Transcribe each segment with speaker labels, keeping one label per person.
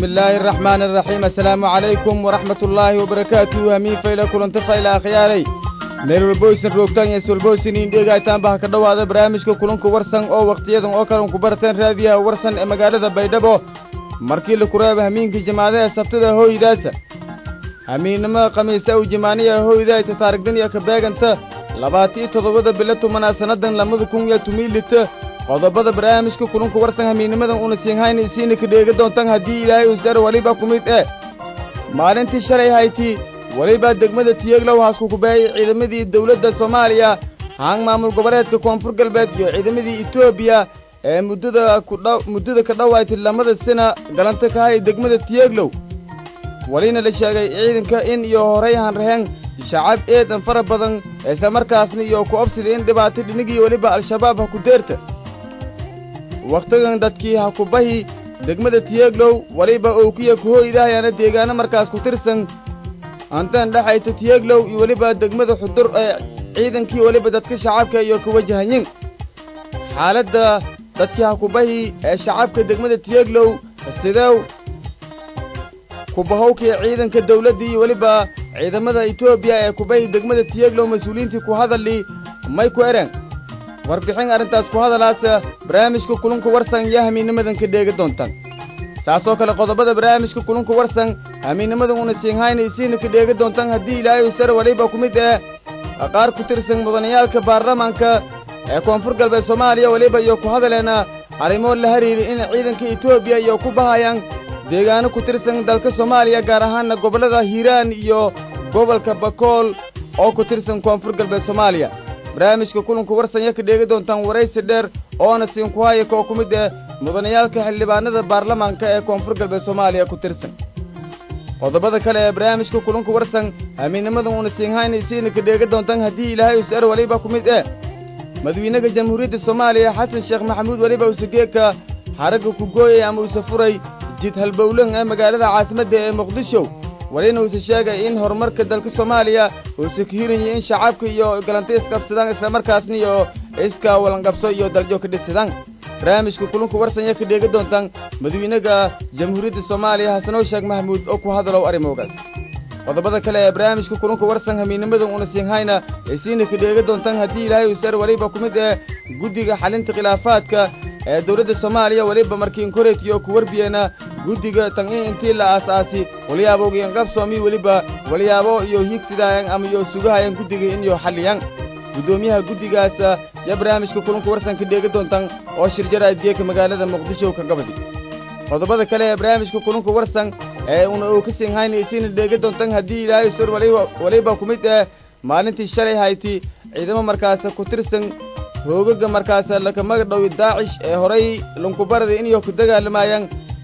Speaker 1: illaahi araxmaani araxiim assalaamu calaykum waraxmat ullaahi wabarakaatuhu hamiin fayla kulanta fayla akhyaalay meel walboysan roogtaan iyo iswalboysan indheegaytaanba ha ka dhowaada barnaamijka kulunka warsan oo wakhtiyadan oo kale unku barateen raadiyaha warsan ee magaalada baydhabo markii la kureeba hamiinkii jimaadaha sabtada hooydaasa hamiinnimada khamiise u jimaaniya hooydayta taarigdan iyo ka beeganta labaatiyo toddobada bilo tumanaa sannadan lamada kun iyo tumiilita qodobada barnaamijka kulunka warsan hamiinnimadan una siinhayna isiina ka dheega doontaan haddii ilaahay usar weliba ku mid eh maalintii shalay hayti welibaa degmada tiyeglow haskukubeeyey ciidamadii dawladda soomaaliya haang maamul goboleedka koonfur galbeed iyo ciidamadii etoobiya ee muddada kudha muddada ka dhowaaytay lamada sina galanta ka hay degmada tiyeglow welina la sheegay ciidanka in iyo horay hanraheen shacab eedan fara badan islamarkaasna iyo ku obsida in dhibaato dhinigii weliba al-shabaab ha ku deerta wakhtigan dadkii ha kubahi degmada tiyeglow weliba owkiya kuhooydahayaana deegaano markaas ku tirsan antan dhexayta tiyeglow iyo weliba degmada xudur ee ciidankii weliba dadka shacabka iyo ka wajahanyin xaaladda dadkii ha kubahi ee shacabka degmada tiyeglow sidew kubahowkii ciidanka dawladdii iyo weliba ciidamada etoobiya ee kubahi degmada tiyeglow mas-uuliyiintii ku hadalii may ku ereen warbixin arrintaas ku hadalaasa barnaamijka kulunka warsan iyo hamiinnimadan ka dheega doontaan saasoo kale qodobada barnaamijka kulunka warsan hamiinnimadan una siinhayna isiina ka dheega doontaan haddii ilaahay usar weliba ku mid eh qaar ku tirsan mudanayaalka baarlamaanka ee koonfur galbeed soomaaliya weliba iyo ku hadaleena arrimo la hariiri in ciidanka etoobiya iyo ku bahayaan deegaano ku tirsan dalka soomaaliya gaar ahaanna gobollada hiiraan iyo gobolka bakool oo ku tirsan koonfur galbeed soomaaliya barnaamijka kulanka warsanya ka dheegi doontaan waraysi dheer oona siinku hayaka oo ku mid eh mudanayaalka xildhibaanada baarlamaanka ee koonfur galbeed soomaaliya ku tirsan qodobada kale ee barnaamijka kulanka warsan hamiinnimadan una siinhayna isiina ka dheegi doontaan haddii ilaahay usar weliba ku mid eh madawiinaha jamhuuriyadda soomaaliya xasan sheekh maxamuud weliba usageeka xaragga ku gooyay ama usa furay jid halbowlan ee magaalada caasimadda ee muqdisho welina uuse sheegay in horumarka dalka soomaaliya uuse ka hiranyay in shacabka iyo galanta isqabsadaan islamarkaasna iyo iska walanqabso iyo daljo ka dhisidaan barnaamijka kulunka warsanya ka dheegi doontaan madawiinaha jamhuuriyadda soomaaliya xasanow sheekh maxamuud oo ku hadalow arrimoogaas qodobada kale ee barnaamijka kulunka warsan hamiinnimadan una siinhayna isiina ka dheegi doontaan haddii ilaahay usar weliba ku mid eh guddiga xalinta khilaafaadka ee dawladda soomaaliya weliba markiin koreytiyo ku warbiyeena guddiga tan in intii la aasaasi walyaaboogiyan qabsoomi weliba walyaabo iyo hiigsidaayan ama iyo sugahayan guddiga in iyo xalliyaan guddoomiyaha guddigaas yo barnaamijka kulunka warsan ka dheegi doontaan oo shirjara adgeeka magaalada muqdisho ka gabadi qodobada kale ee barnaamijka kulunka warsan ee una uu ka siinhayna isiina dheegi doontaan haddii ilaahay sur weliba ku mid eh maalintii shalay hayti ciidamo markaas ku tirsan hoogaga markaas lakamaga dhowi daacish ee horay lunkubarada inyo ku dagaalamayaan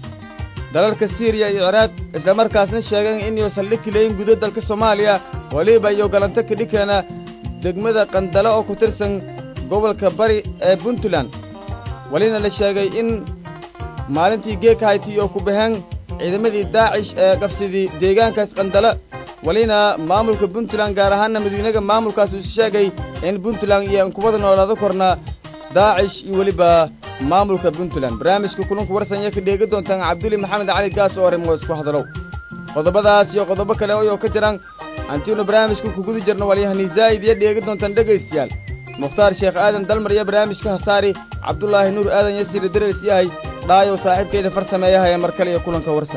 Speaker 1: dalalka siiriya iyo ciraaq islamarkaasna sheegeen inyo saldhig kileyin gudo dalka soomaaliya weliba iyo galanto kadhikeena degmada qandalo oo ku tirsan gobolka bari ee puntland welina la sheegay in maalintii geeka hayti iyo ku baheen ciidamadii daacish ee qabsidii deegaankaas qandalo welina maamulka puntland gaar ahaanna madiinaga maamulkaas uu sheegay in puntland iyo inkubada noolaado korna daacish iyo weliba maamulka puntland barnaamijka kulunka warsanya ka dheegi doontaan cabduli maxamed cali gaas oo arrimoos ku hadalow qodobadaas iyo qodobo kale oyoo ka jiraan hantiinu barnaamijka kuguda jirno walyahanii zaa'id iyo dheegi doontaan dhegaystayaal mukhtaar sheekh aadan dalmar iyo barnaamijka hasaari cabdulaahi nuur aadan yasiire dareys yahay dhaayow saaxiibkayda far sameeyahaya mar kale iyo kulanka warsan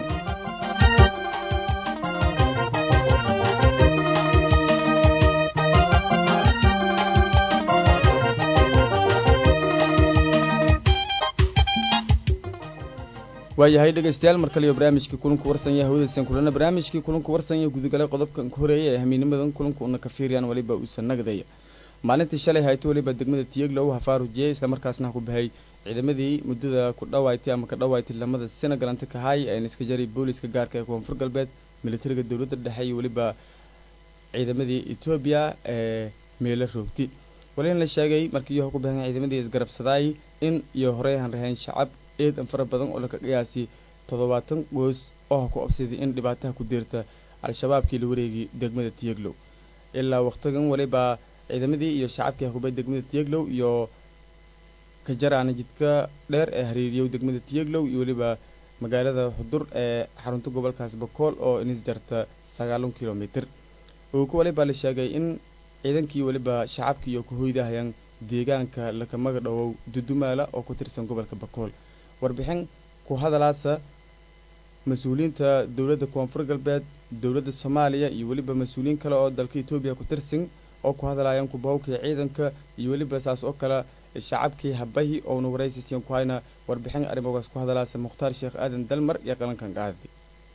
Speaker 1: waayahay dhegaystayaal mar kale iyo barnaamijkii kulanka warsanya hawdaysan kulana barnaamijkii kulanka warsanya gudagalay qodobkan ka horeeya ee hamiinimadan kulanka una ka fiiriyaan weliba uusan nagdaya maalintii shalay hayto weliba degmada tiyeglow hafaarujiyey islamarkaasna ku bahay ciidamadii muddada ku dhawaaytay ama ka dhawaaytay lamada sina galanta kahaay ee niska jaray booliska gaarka ee koonfur galbeed militariga dowladda dhexe iyo weliba ciidamadii etoobiya ee meelo roogti walina la sheegay markii iyo ku bahan ciidamadii isgarabsadaay in iyo horey han raheen shacab eedan fara badan oo laka qiyaasi toddobaatan goos oo ha ku obsiday in dhibaataha ku deerta al-shabaabkii la wareegay degmada tiyeglow ilaa wakhtigan weliba ciidamadii iyo shacabkii hakubay degmada tiyeglow iyo kajaraana jidka dheer ee hariiriyow degmada tiyeglow iyo weliba magaalada xudur ee xarunta gobolkaas bakool oo inis jarta sagaalun kilomitr uu ku waliba la sheegay in ciidankii weliba shacabkii iyo ku hoydahayaan deegaanka lakamaga dhowow dudumaala oo ku tirsan gobolka bakool warbixin ku hadalaasa mas-uuliyiinta dowladda koonfur galbeed dowladda soomaaliya iyo weliba mas-uuliyiin kale oo dalka etoobiya ku tirsan oo ku hadlayaan kubahowkii ciidanka iyo weliba saas oo kale shacabkii habahi oonu waraysiisiin ku hayna warbixin arrimogaas ku hadalaasa mukhtaar sheekh aadan dalmar iyo qalankan qaadi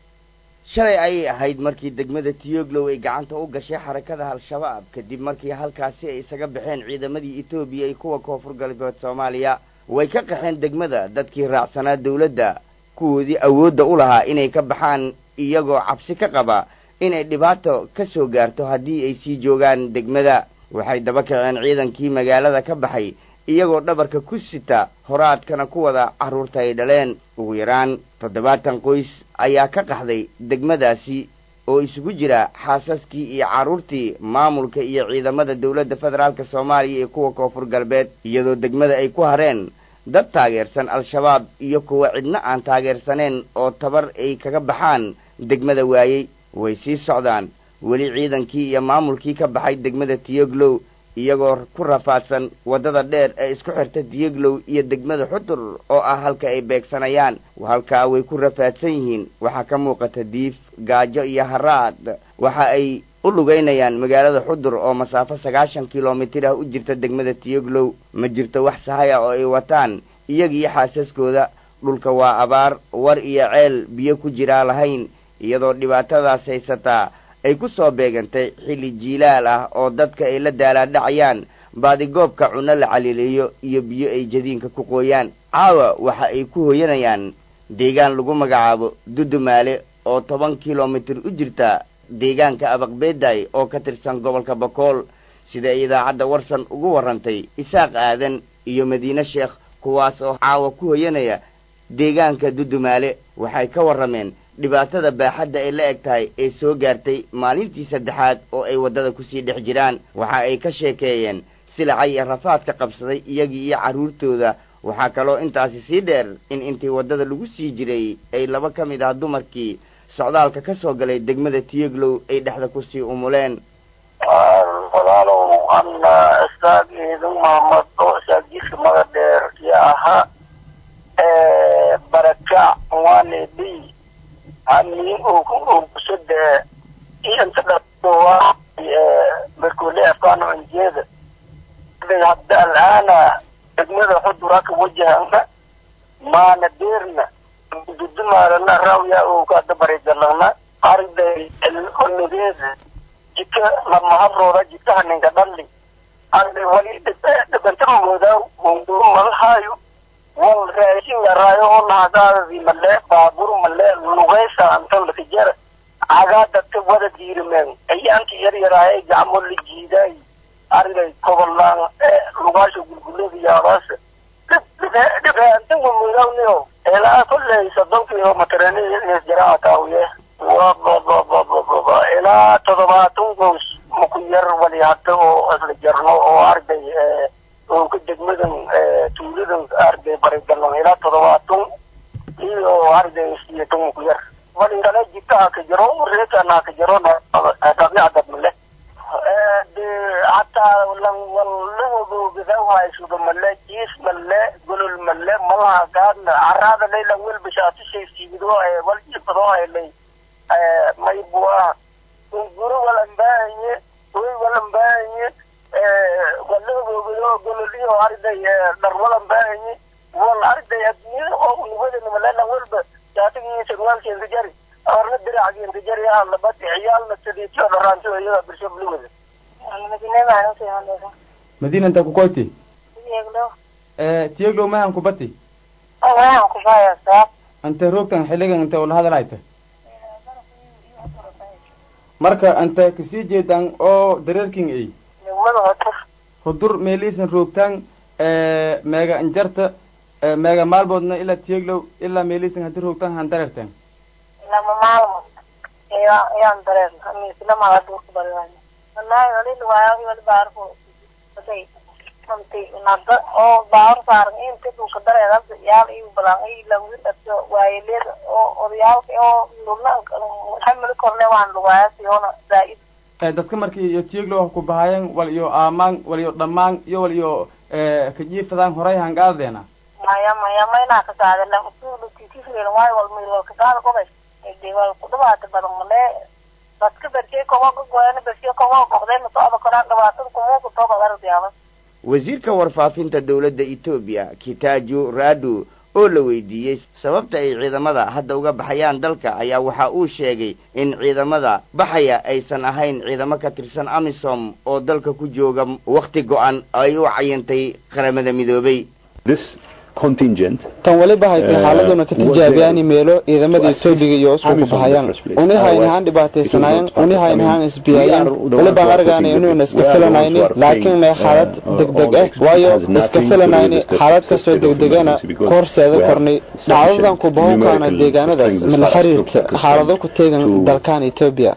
Speaker 2: shalay ayay ahayd markii degmada tiyoglow ay gacanta u gashay xarakada al-shabaab kadib markii halkaasi ay isaga baxeen ciidamadii etoobiya iyo kuwa koonfur galbeed soomaaliya way ka qaxeen degmada dadkii raacsanaa dawladda kuwoodii awoodda u lahaa inay ka baxaan iyagoo cabsi ka qaba inay dhibaato ka soo gaarto haddii ay sii joogaan degmada waxay daba kaceen ciidankii magaalada ka baxay iyagoo dhabarka ku sita horaadkana ku wada carruurta ay dhaleen ugu yaraan toddobaatan qoys ayaa ka qaxday degmadaasi oo isugu jira xaasaskii iyo carruurtii maamulka iyo ciidamada dowladda federaalk soomaaliya iyo kuwa koonfur galbeed iyadoo degmada ay ku hareen dad taageersan al-shabaab iyo kuwa cidna aan taageersaneen oo tabar ay kaga baxaan degmada waayey way sii socdaan weli ciidankii iyo maamulkii ka baxay degmada tiyoglow iyagoo ku rafaadsan waddada dheer ee isku xirta tiyoglow iyo degmada xudur oo ah halka ay beegsanayaan halkaa way ku rafaadsan yihiin waxaa ka muuqata diif gaajo iyo haraad waxa ay u lugaynayaan magaalada xudur oo masaafo sagaashan kilomitir ah u jirta degmada tiyoglow ma jirto wax sahay ah oo ay wataan iyagiyo xaasaskooda dhulka waa abaar war iyo ceel biyo ku jiraa lahayn iyadoo dhibaatadaas haysataa ay ku soo beegantay xilli jiilaal ah oo dadka ay la daalaadhacayaan baadigoobka cunno la caliiliyo iyo biyo ay jadiinka ku qooyaan caawa waxa ay ku hoyanayaan deegaan lagu magacaabo dudumaale oo toban kilomitir u jirta deegaanka abaqbeeday oo ka tirsan gobolka bakool sida ay idaacadda warsan ugu warrantay isaaq aadan iyo madiine sheekh kuwaas oo caawa ku hoyanaya deegaanka dudumaale waxay ka warrameen dhibaatada baaxadda ay la eg tahay ee soo gaartay maalintii saddexaad oo ay waddada kusii dhex jiraan waxa ay ka sheekeeyeen silacay iyo rafaadka qabsaday iyagii iyo carruurtooda waxaa kaloo intaasi sii dheer in intii waddada lagu sii jiray ay laba ka mid ah dumarkii socdaalka ka soo galay degmada tiyoglow ay dhexda kusii umuleen
Speaker 3: walaalow ana isaaq ciidan mahamad oo isaaqjiiska maga dheer iyo ahaa barakac wanedi hani kusode inta dhawa markule afkaano anjeeda hadda al'aana degmada xudura ka wajahana maana deerna dudumaalana rawya oo kada barigalana arday onadeeda jika lamahabrooda jikaha ninka dhalli arday wali dhibantamooda munduru malahaayo wal raashin yaraayo oo naagaadadii male baabur male lugaysa antan lakajara cagaa dadka wada diirimeen ayaanka yar yaraaye gacmo la jiidaay arday kobolaan lugaasha gulgulada yaabaasa dhibaantan mamudawniyo ilaa kolley soddon kilomitr jaraa taawiye wabababababa ilaa toddobaatan goos maku yar wali hadda oo isla jarno oo arday oo ka degmadan tuuladan arday barigalan ilaa toddobaatan iyo arday siyeetan maku yar wali kale jikaha ka jiro reekana ka jiro dabiicadad male de hataa lan walahogogadawaaysuda male jiis male golol male malaha gaadna caraada layla welbashaatushay siido wal jifado aylay maybua guro walambaanye way walambaanye walahogogado gololiyo arday dhar walambaanye wal arday adduunyada oo unubadana malela welba jaatagii sarwaalkeenta jari arna diracgeenta jari ah labad ciyaalna sidiitiyo dharaantiyo iyada birsho bluwada
Speaker 1: madiina inta ku koyti tiyeglow mahan kubati ante roogtan xiligan inte ula hadalhayta marka ante kasii jeedaan oo dareerking ay hudur meeliisan roogtaan meega injarta meega maalmoodna ilaa tiyeglow ilaa meeliisan hadii roogtaan han dareerteen
Speaker 4: lama maalmood yaan dareerna mislamaga duurka bariwayna wallahi walil waayo wali baarko baday runtii nada oo baawar saaran inta dhulka dareerada yaal iyo balan iyo lagu dhasho waayeleeda oo odayaalka oo lugna xamil korne waan lugaayasi oona zaa'id
Speaker 1: dadka markii iyo tiiglo ku bahayeen wal iyo aamaan wal iyo dhammaan iyo wal iyo kajiifadaan horay hangaadeena
Speaker 4: maya maya maynaa ka saada lan usuulu titifreen waayo wal milo ka saada qobay de wal ku dhawaata badan male dadka berkee kowa ka goyana berkee kowa qoqdeen socda koraan dhibaatada kumuuku toba ardiyaaba
Speaker 2: wasiirka warfaafinta dowladda etoobiya kitaaju radu oo la weydiiyey sababta ay ciidamada hadda uga baxayaan dalka ayaa waxa uu sheegay in ciidamada baxaya aysan ahayn ciidamo ka tirsan amisom oo dalka ku jooga wakhti go-an ay u cayintay qaramada midoobay
Speaker 5: tan waliba haytay xaaladuna ka tijaabiyaan meelo ciidamada etoobiga iyo isku ku bahayaan uni haynahaan dhibaataysanaayeen uni haynahaan isbiyaayeen walibaan argaana inuuna iska filanayni laakiin may xaalad degdeg ah waayo iska filanayni xaalad kasoo degdegana ka horseeda kornay dhacdadan ku bahowkaana deegaanadaas mala xiriirta xaalado ku teegan dalkan etoobiya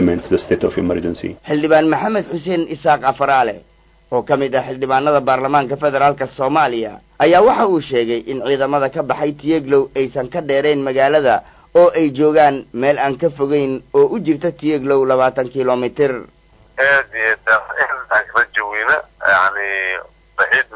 Speaker 2: xildhibaan maxamed xuseen isaaq afaraale oo ka mid ah xildhibaanada baarlamaanka federaalka soomaaliya ayaa waxa uu sheegay in ciidamada ka baxay tiyeglow aysan ka dheerayn magaalada oo ay joogaan meel aan ka fogeyn oo u jirta tiyeglow labaatan kilomitir
Speaker 6: aad iyo aad rajaweyne yani baxiid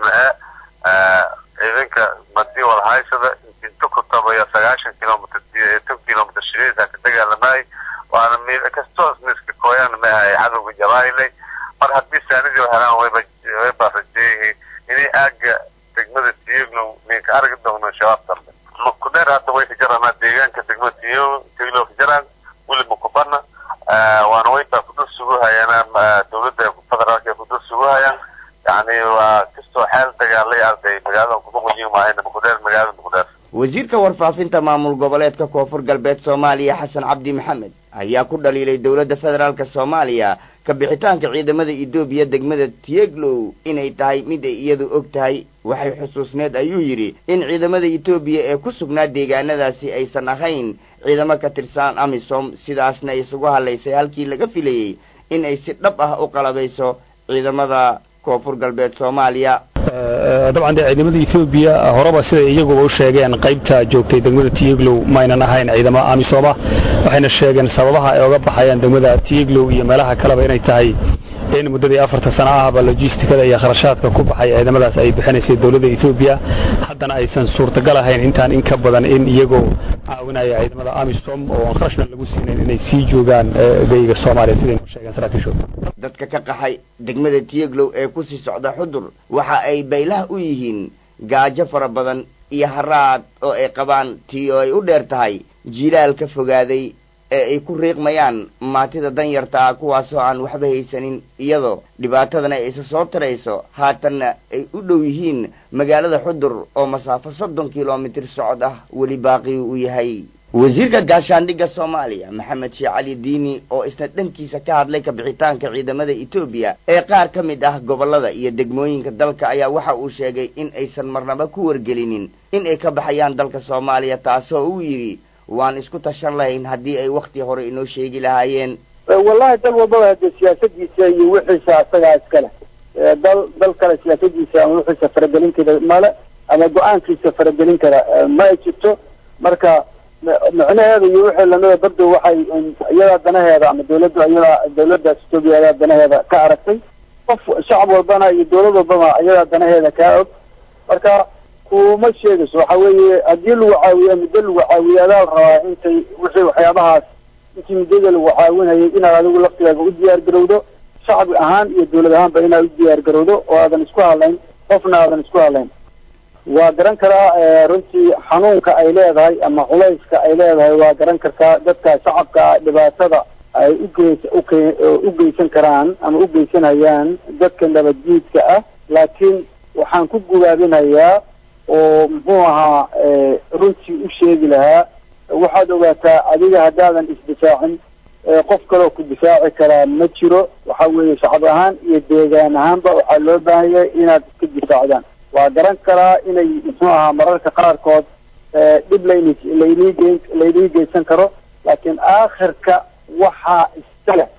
Speaker 6: ma-a ciidanka madii walhaysada inta ku tabaya sagaashan kilomitr tan kilomitr shireesa ka dagaalamay waana meel kastoo miska kooyaan maahay cadowga jabailey mar haddii saanidii helaan wayba wayba rajeeyihiin inay aaga degmada tiyeglow ninka argi doono shabaab dambe makudeer hadda way ka jaranaa deegaanka degmada tiyo tiyeglow ka jaraan weli makubana waana wayba kudul sugu hayaan dowladda federaalka kudul sugu hayaan yani waa kastoo xeel dagaalay arday magaalada kumaquyin maahayna makudeer magaalada makudeer
Speaker 2: wasiirka warfaafinta maamul goboleedka koonfur galbeed soomaaliya xasan cabdi maxamed ayaa ku dhaliilay dowladda federaalk soomaaliya ka bixitaanka ciidamada etoobiya degmada tiyeglow inay tahay mid ay iyadu og tahay waxay xusuusneed ayuu yidhi in ciidamada etoobiya ee ku sugnaa deegaanadaasi aysan ahayn ciidamo ka tirsan amisom sidaasna isugu hadlaysay halkii laga filayey in ay si dhab ah u qalabayso ciidamada koonfur galbeed soomaaliya
Speaker 7: dabcan dee ciidamada ethoobiya horeba siday iyaguba u sheegeen qaybta joogtay degmada tiyeglow maynan ahayn ciidamo amisoma waxayna sheegeen sababaha ay oga baxayaan degmada tiyeglow iyo meelaha kaleba inay tahay in muddadii afarta sano ahba logistikada iyo kharashaadka ku baxay ciidamadaas ay bixinaysay dowladda ethoobiya haddana aysan suurtagal ahayn intaan in ka badan in iyagoo caawinaya ciidamada amisom oo aan kharashna lagu siinayn inay sii joogaan geyga soomaaliya siday noo sheegeen saraakiishooda
Speaker 2: dadka ka qaxay degmada tiyeglow ee kusii socda xudur waxa ay baylaha u yihiin gaajo fara badan iyo haraad oo ay qabaan tii oo ay u dheer tahay jilaal ka fogaaday ee ay ku riiqmayaan maatida danyarta ah kuwaasoo aan waxba haysanin iyadoo dhibaatadana ay isa soo tirayso haatanna ay u dhow yihiin magaalada xudur oo masaafo soddon kilomitir socod ah weli baaqi uu yahay wasiirka gaashaandhigga soomaaliya maxamed sheekh cali diini oo isna dhankiisa ka hadlay kabixitaanka ciidamada etoobiya ee qaar ka mid ah gobollada iyo degmooyinka dalka ayaa waxa uu sheegay in aysan marnaba ku wargelinin in ay ka baxayaan dalka soomaaliya taasoo uu yidhi waan isku tashan lahayn haddii ay wakti hore inoo sheegi lahaayeen
Speaker 8: wallahi dal walbaba hadee siyaasadiisa iyo wixiisa asagaa iskale dal dal kale siyaasadiisa ama wixiisa faragelin kara male ama go-aankiisa faragelin kara ma ay jirto marka micnaheeda iyo wixii lamida bardo waxay iyadaa danaheeda ama dawladda iyadaa dawladdaas etoobiya iyadaa danaheeda ka aragtay qof shacab walbana iyo dawlad walbaba iyadaa danaheeda kaa og marka kuma sheegayso waxa weeye haddii lagu caawiya muddo lagu caawiya adaa la rabaa intay wixii waxyaabahaas intii muddada lagu caawinayay inaad adigu laftigaaga u diyaar garowdo shacbi ahaan iyo dawlad ahaanba inaad u diyaar garowdo oo aadan isku hadlayn qofna aadan isku hadlayn waa garan karaa runtii xanuunka ay leedahay ama culayska ay leedahay waa garan kartaa dadka shacabka dhibaatada ay ugeys uke u geysan karaan ama u geysanayaan dadka nabadjiidka ah laakiin waxaan ku gubaabinayaa oo muxuu ahaa runtii u sheegi lahaa waxaad ogaataa adiga haddaadan isdifaacin qof kaloo ku difaaci karaa ma jiro waxa weeye shacab ahaan iyo deegaan ahaanba waxaa loo baahan yahay inaad iska difaacdaan waa garan karaa inay muxuu ahaa mararka qaarkood dhib layn laynii geyn laynii geysan karo laakiin aakhirka waxaa iskale aakhir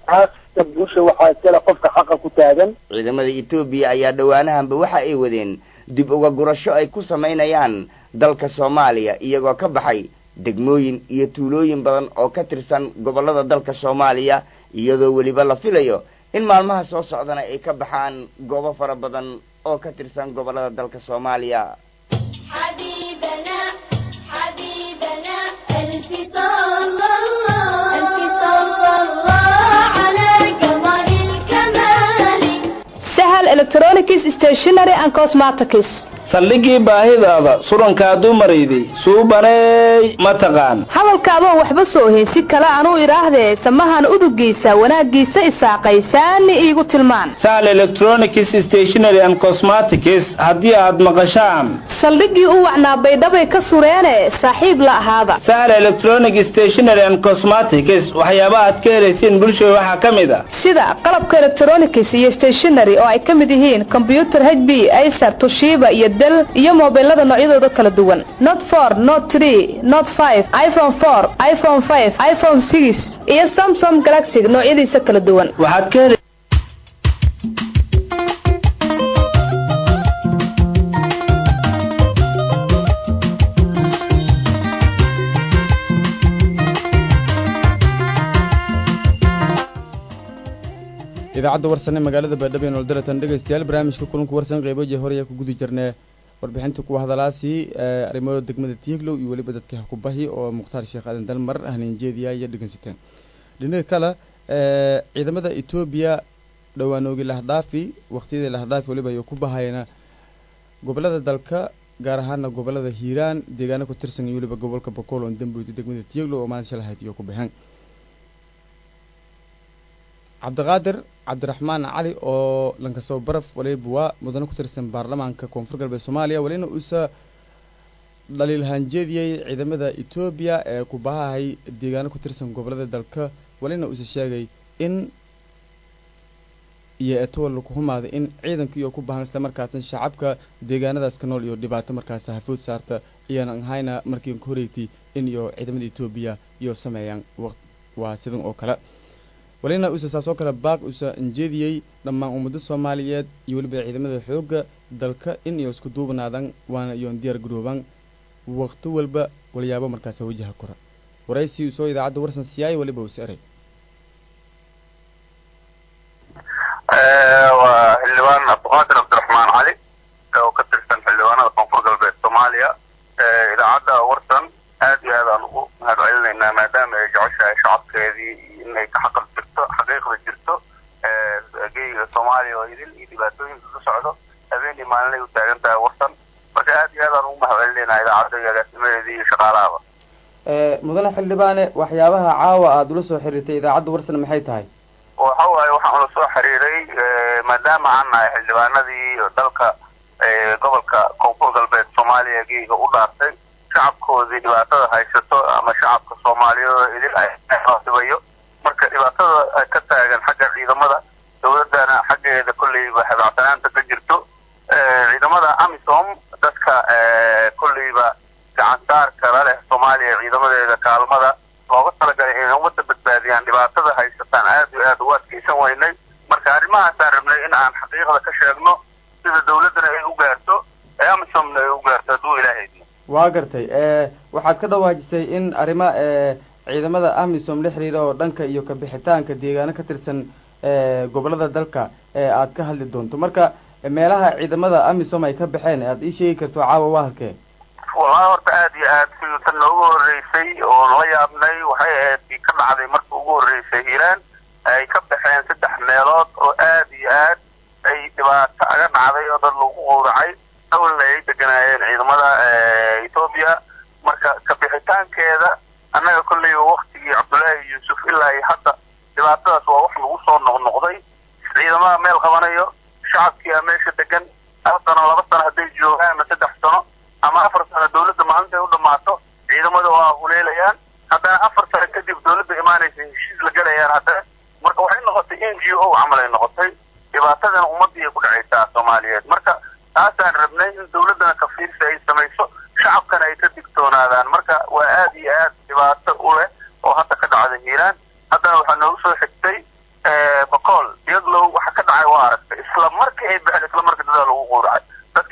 Speaker 8: kasta guusha waxaa iskale qofka xaqa ku taagan
Speaker 2: ciidamada etoobiya ayaa dhowaanahanba waxa ay wadeen dib uga gurasho ay ku samaynayaan dalka soomaaliya iyagoo ka baxay degmooyin iyo tuulooyin badan oo ka tirsan gobollada dalka soomaaliya iyadoo weliba la filayo in maalmaha soo socdana ay ka baxaan goobo fara badan oo ka tirsan gobollada dalka soomaaliya
Speaker 9: حبيبنا حبيبنا ألف صلى الله ألف صلى الله على قمر الكمال
Speaker 10: sahal electronics stationery and cosmetics
Speaker 11: saldhigii baahidaada surankaa dumarayday suubaneey ma taqaan
Speaker 10: hadalkaadoon waxba soo heensi kale anuu idhaahdee samahan udugiisa wanaaggiisa isaaqaysaani iigu tilmaan
Speaker 11: sahal electronics stationery and cosmetics haddii aad maqashaan
Speaker 10: saldhiggii u wacnaa baydhabay ka sureene saaxiib la ahaada
Speaker 11: sahal electronic stationery and cosmetics waxyaabaha aad ka helaysiin bulshada waxaa ka mid a
Speaker 10: sida qalabka electronics iyo stationery oo ay ka mid yihiin combyuter h b acer tushiba iyo del iyo mobilada noocyadooda kala duwan not for not tree not five iphone four iphone five iphone six iyo samsung galaxy noocyadiisa kala duwan
Speaker 11: waxaad ka heli
Speaker 1: idaacadda warsan ee magaalada baydhabo ee nooldaratan dhegaystayaal barnaamijka kulanka warsan qeyboje horaya ku guda jirnee warbixinta kuwa hadalaasi arrimada degmada tiiglow iyo weliba dadkii hakubahi oo mukhtaar sheekh aadan dalmar haniinjeediya iyo dhegeysateen dhinaca kale ciidamada etoobiya dhowaanoogii lahdhaafi waqtiyadii lahdhaafi weliba ay ku bahayna gobolada dalka gaar ahaana gobolada hiiraan deegaano ku tirsan iyo weliba gobolka bokool oo dambuyti degmada tiiglow oo maalin shalahayd iyo ku baxeen cabdiqaadir cabdiraxmaan cali oo lankasoo baraf waliba waa mudane ku tirsan baarlamaanka koonfur galbeed soomaaliya walina uusa dhaliilhaanjeediyey ciidamada etoobiya ee ku bahahay deegaano ku tirsan gobolada dalka walina uusa sheegay in iyo etowal laku humaaday in ciidanka iyo ku bahan isla markaasna shacabka deegaanadaas ka nool iyo dhibaato markaas hafood saarta iyaanan ahayna markii ka horeygtay in iyo ciidamada etoobiya iyo sameeyaan waa sidan oo kale walina uusa saas oo kale baaq uusa injeediyey dhammaan ummadda soomaaliyeed iyo weliba ciidamada xoogga dalka in iyo isku duubnaadaan waana iyoon diyaar garoobaan waqti walba walyaabo markaas wajaha kora waraysi uu soo idaacadda warsan siyaay waliba uusa eray
Speaker 6: waa xildhibaan cabdiqaadir cabdiraxmaan cali oo ka tirsan xildhibaanada koonfur galbeed soomaaliya idaacadda warsan aad iyo aad aan ugu mahadcelinaynaa maadaama ay jeceshahay shacabkeedii inay ka xaqal jirto xaqiiqda jirto geyga soomaaliya oo idil iyo dhibaatooyinka ka socdo habeenii maalinay u taagan tahay warsan marka aad iyo aad aan ugu mahadcelinaynaa idaacadda iyo agaasimadeedii iyo shaqaalahaba
Speaker 1: mudane xildhibaane waxyaabaha caawa aada ula soo xiriirtay idaacadda warsan maxay tahay
Speaker 6: waxa waaye waxaan ula soo xiriiray maadaama aan nahay xildhibaanadii dalka gobolka koonfur galbeed soomaaliya geyga u dhaartay shacabkoodii dhibaatada haysato ama shacabka soomaaliyeed idil aydibayo marka dhibaatada ka taagan xagga ciidamada dowladdana xaggeeda kolleyba habacsanaanta ka jirto ciidamada amisom dadka kolleyba gacansaarka la leh soomaaliya ciidamadeeda kaalmada looga talagalay inay ummadda badbaadiyaan dhibaatada haysataan aad iyo aad ugu adkaysan weynay marka arrimahaasaan rabnay in aan xaqiiqda ka sheegno sida dowladdana ay u gaarto ee amisomna ay u gaarto hadduu ilaahaydno
Speaker 1: waa gartay waxaad ka dhawaajisay in arrima ciidamada amisom la xiriira oo dhanka iyo kabixitaanka deegaano ka tirsan gobolada dalka aad ka hadli doonto marka meelaha ciidamada amisom ay ka baxeen aad ii sheegi karto caawa waa halkee
Speaker 6: wallahi horta aad iyo aad si tan noogu horreysay oo nala yaabnay waxay ahayd ii ka dhacday markii ugu horreysay hiiraan ay ka baxeen saddex meelood oo aad iyo aad ay dhibaato aga dhacday oo dad lagu qowracay awalna ay deganaayeen ciidamada etoobiya marka kabixitaankeeda annaga kolleyba waktigii cabdullaahi yuusuf ilaa iyo hadda dhibaatadaas waa wax lagu soo noqnoqday ciidamada meel qabanayo shacabkiia meesha degan hal sano laba sano hadday joogaan ama saddex sano ama afar sano dowladda maalintay u dhammaato ciidamada waa huleelayaan haddana afar sano kadib dowladda imaanaysa heshiis la gelayaan haddana marka waxay noqotay n g o camal ay noqotay dhibaatadana ummaddii ay ku dhacaysaa soomaaliyeed marka taasaan rabnay in dowladdana kafiirsi ay samayso shacabkana ay ka digtoonaadaan marka waa aad iyo aad dhibaato u leh oo hadda ka dhacda hiiraan haddana waxaa noogu soo xigtay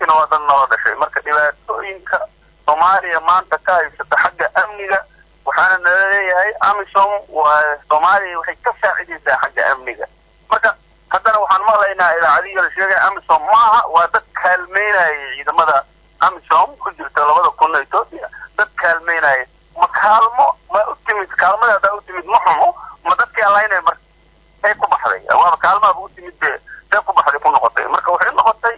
Speaker 6: dadkiina waa dad nala dhashay marka dhibaatooyinka soomaaliya maanta ka haysata xagga amniga waxaana nala leeyahay amisom waa soomaaliya waxay ka saacidaysaa xagga amniga marka haddana waxaan maqlaynaa idaacadihi la sheegay amisom maaha waa dad kaalmeynaya ciidamada amisom ku jirta labada kun etoobiya dad kaalmeynaya ma kaalmo ma u timid kaalmada haddaa u timid ma xumo ma dadkii allaynay marka ay ku baxday waaba kaalmaaba u timid be see ku baxday ku noqotay marka waxay noqotay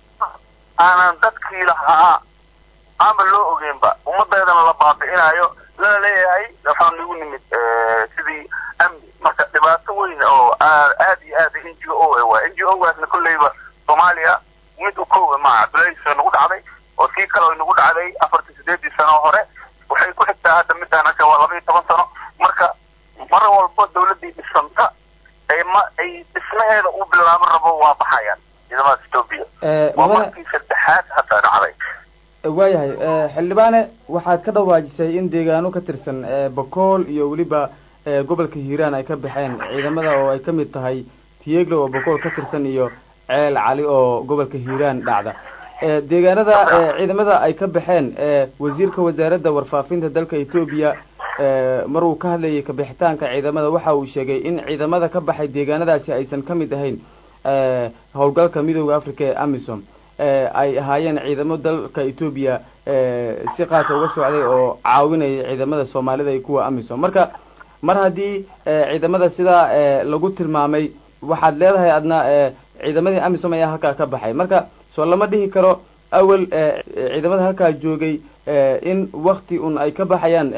Speaker 6: aanan dadkii lahaa ama loo ogeynba ummadeedana la baabi'inayo lana leeyahay waxaan nagu nimid sidii amni marka dhibaato weyn oo aad iyo aad n g o waa n g o gaasna kolleyba soomaaliya mid u kooga maaha cabdullahis nagu dhacday oo sii kale nagu dhacday afartii sideedii sano hore waxay ku xigtaa hadda midaan hasha waa laba iyo toban sano marka mar walba dawladdii dhisanta ay ma ay dhismaheeda u bilaaban rabo waa baxayaan ciidamada etoobiya waa markii saddexaad hadda dhacday
Speaker 1: waayahay xildhibaane waxaad ka dhawaajisay in deegaano ka tirsan bakool iyo weliba gobolka hiiraan ay ka baxeen ciidamada oo ay ka mid tahay tiyeglo oo bakool ka tirsan iyo ceel cali oo gobolka hiiraan dhacda deegaanada ciidamada ay ka baxeen wasiirka wasaaradda warfaafinta dalka etoobiya mar uu ka hadlayay kabixitaanka ciidamada waxa uu sheegay in ciidamada ka baxay deegaanadaasi aysan ka mid ahayn howlgalka midooda africa ee amisom ay ahaayeen ciidamo dalka etoobiya si qaasa uga socday oo caawinaya ciidamada soomaalida iyo kuwa amisom marka mar haddii ciidamada sidaa lagu tilmaamay waxaad leedahay adna ciidamadii amisom ayaa halkaa ka baxay marka soo lama dhihi karo awel ciidamada halkaa joogay in wakti un ay ka baxayaan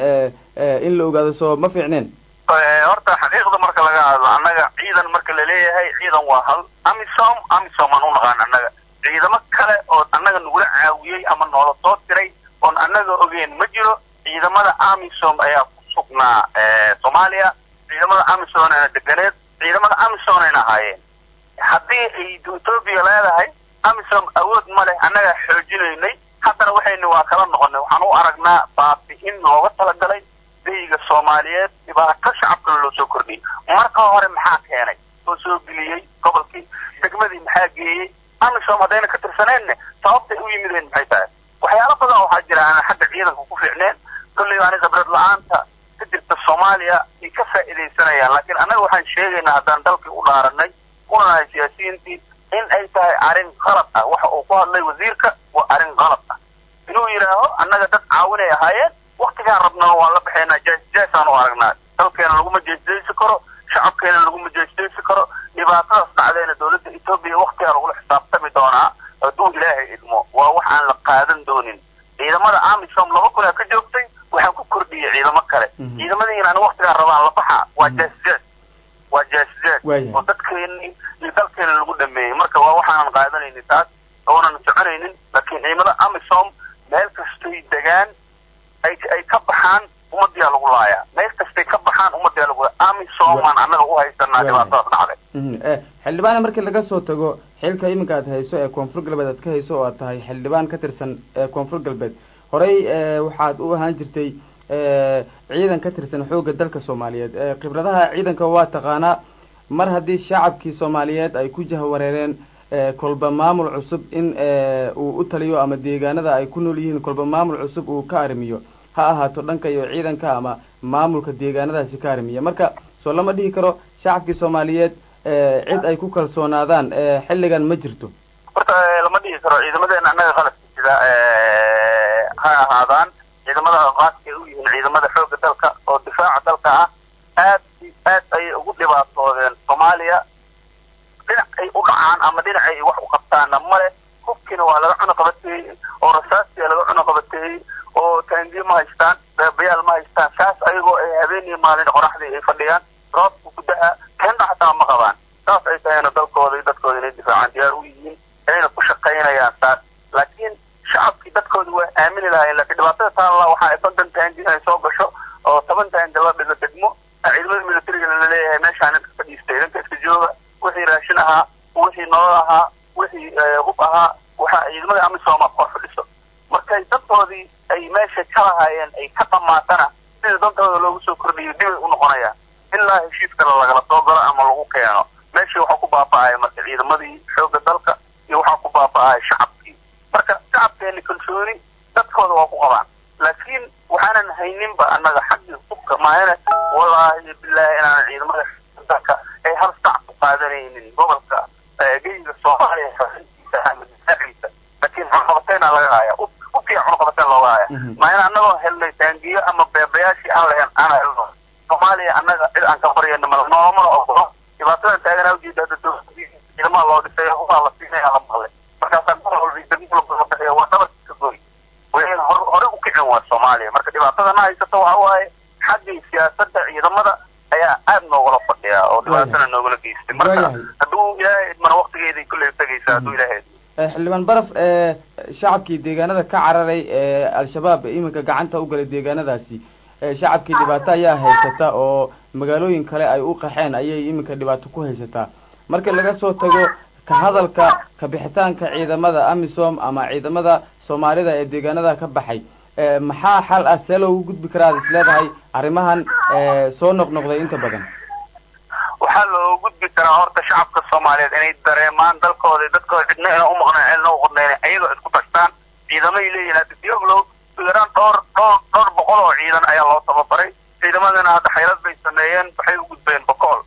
Speaker 1: in la ogaado soo ma fiicneen
Speaker 6: horta xaqiiqda marka laga hadlo annaga ciidan marka laleeyahay ciidan waa hal amisom amisom aan u naqaan annaga ciidamo kale oo annaga nagula caawiyey ama noola soo diray oon annaga ogeyn ma jiro ciidamada amisom ayaa ku sugnaa soomaaliya ciidamada amisom ayna deganeed ciidamada amisom ayna ahaayeen haddii ay etoobiya leedahay amisom awood ma leh annagaa xoojinaynay haddana waxayna waa kala noqonay waxaan u aragnaa baabi'in looga talagalay dayiga soomaaliyeed dhibaato shacabkana loo soo kordhiyey marka hore maxaa keenay oo soo geliyey gobolkii degmadii maxaa geeyey amisom haddayna ka tirsaneenne sababtay u yimideen maxay tahay waxyaalo badan waxaa jira aanan xagga ciidanka ku fiicneen kolleyba ani khibrad la-aanta ka jirta soomaaliya ay ka faa'iidaysanayaan laakiin annaga waxaan sheegaynaa haddaan dalkii u dhaaranay una nahay siyaasiyiintii in ay tahay arrin qalad ah waxa uu ku hadlay wasiirka waa arrin qalad ah inuu yidhaaho annaga dad caawinay ahaayeen waktigaan rabnana waan la baxaynaa jaasjaasaan u aragnaa dalkeena laguma jeesjeysi karo shacabkeena laguma jeesjeysi karo dhibaatadaas dhacdeena dowladda etoobiya waktigaa lagula xisaabtami doonaa hadduu ilaahay idmo waa wax aan la qaadan doonin ciidamada amisom laba kunaa ka joogtay waxaan ku kordhiyey ciidamo kale ciidamadiina ani waktigaan rabaan la baxa waa jaasjaas waa jaasjaas oo dadkeeni iyo dalkeena lagu dhameeyey marka waa waxaanan qaadanaynin taas oonan soconaynin laakiin ciidamada amisom meel kastay degaan ay ay ka baxaan ummadiyaa lagu laayaa meel kastay ka baxaan ummadiyaa lagu laaya amisomaan annaga u haysanaa dhibaatadaas dhacday
Speaker 1: xildhibaane markii laga soo tago xilka iminka aad hayso ee koonfur galbeed aad ka hayso oo aad tahay xildhibaan ka tirsan koonfur galbeed horey waxaad u ahaan jirtay ciidan ka tirsan xoogga dalka soomaaliyeed khibradaha ciidanka waa taqaanaa mar haddii shacabkii soomaaliyeed ay ku jahwareereen kolba maamul cusub in uu u taliyo ama deegaanada ay ku nool yihiin kolba maamul cusub uu ka arrimiyo ha ahaato dhanka iyo ciidanka ama maamulka deegaanadaasi ka arrimiya marka soo lama dhihi karo shacabkii soomaaliyeed cid ay ku kalsoonaadaan xilligan ma jirto
Speaker 6: horta lama dhihi karo ciidamadeena annaga qaladka sida ha ahaadaan ciidamada qaaska ay u yihiin ciidamada xoogga dalka oo difaaca dalka ah aad aad ayay ugu dhibaatoodeen soomaaliya dhinac ay u dhacaan ama dhinac ay wax u qabtaanna male hubkiina waa laga cuno qabateeyey oo rasaastia laga cuno qabateeyey oo taangiyo ma haystaan beebayaal ma haystaan saas ayagoo ay habeeniyo maalin qoraxdii ay fadhiyaan roobka gudaha keenda xataa ma qabaan saas ay tahayna dalkooda iyo dadkooda inay difaacaan diyaar u yihiin inayna ku shaqaynayaan saas laakiin shacabkii dadkooda waa aamini lahayen laakiin dhibaatada taalla waxa ay konton taangi inay soo gasho oo toban taangi la dhigo degmo ciidamada militariga laleeyahay meeshaan inka fadhiista idanka iska jooga wixii raashin ahaa wixii nolol ahaa wixii hub ahaa waxa ciidamada amisooma kor fadhiso markay dadkoodii ay meesha ka lahaayeen ay ka dhamaatana sida dantooda loogu soo kordhiyo dibay u noqonayaan ilaa heshiis kale lagala soo galo ama lagu keeno meeshii waxaa ku baaba'aya marka ciidamadii xoogga dalka iyo waxaa ku baaba'aya shacabkii marka
Speaker 3: shacabkeeni kalsooni dadkooda waa ku qabaan laakiin waxaanan hayninba annaga xaggii hubka maayana wallaahi bilaahi inaan ciidamada dalka ay hal sac ku qaadanaynin gobolka geyiga soomaaliya xorriyadiisa ama difaaciisa laakiin cunqabateena laga haya ubkiya cunqabateen looga haya maayana annagoo helnay taangiyo ama beebayaashii aan lahayn aan helno soomaaliya annaga cid aan ka baryayno mal noomana ogolo dhibaatadan taaganaa ujeeda hadda dowladii ciidamaha loo dhisay hubaa la siinaya la maqlay markaasaa gobol walba degmula badan bixiya waa dhabarka ka goy wayan hor hore u kicin waa soomaaliya marka dhibaatadana haysato waxa waaye xaggii siyaasadda ciidamada ayaa aad noogala fadhiya oo dhibaatana noogala geystay marka hadduu ilaahay idmana waktigeeday kulley tegaysa hadduu ilaahay idmo
Speaker 1: xildhibaan baraf ee shacabkii deegaanada ka cararay ee al-shabaab iminka gacanta u galay deegaanadaasi shacabkii dhibaato ayaa haysata oo magaalooyin kale ay u qaxeen ayay iminka dhibaato ku haysataa marka laga soo tago ka hadalka ka bixitaanka ciidamada amisom ama ciidamada soomaalida ee deegaanada ka baxay maxaa xal ah see loogu gudbi karaa ad is leedahay arrimahan soo noqnoqday inta badan
Speaker 3: waxaa loo gudbi karaa horta shacabka soomaaliyeed inay dareemaan dalkooda dadkooda cidna ina umaqneen cidna uqadneen ayagoo isku tashtaan ciidamay leeyihin hadda dioglow yaraan dhowr dhowr dhowr boqol oo ciidan ayaa loo tababaray ciidamadana hadda xaylad bay sameeyeen waxay u gudbeen bokool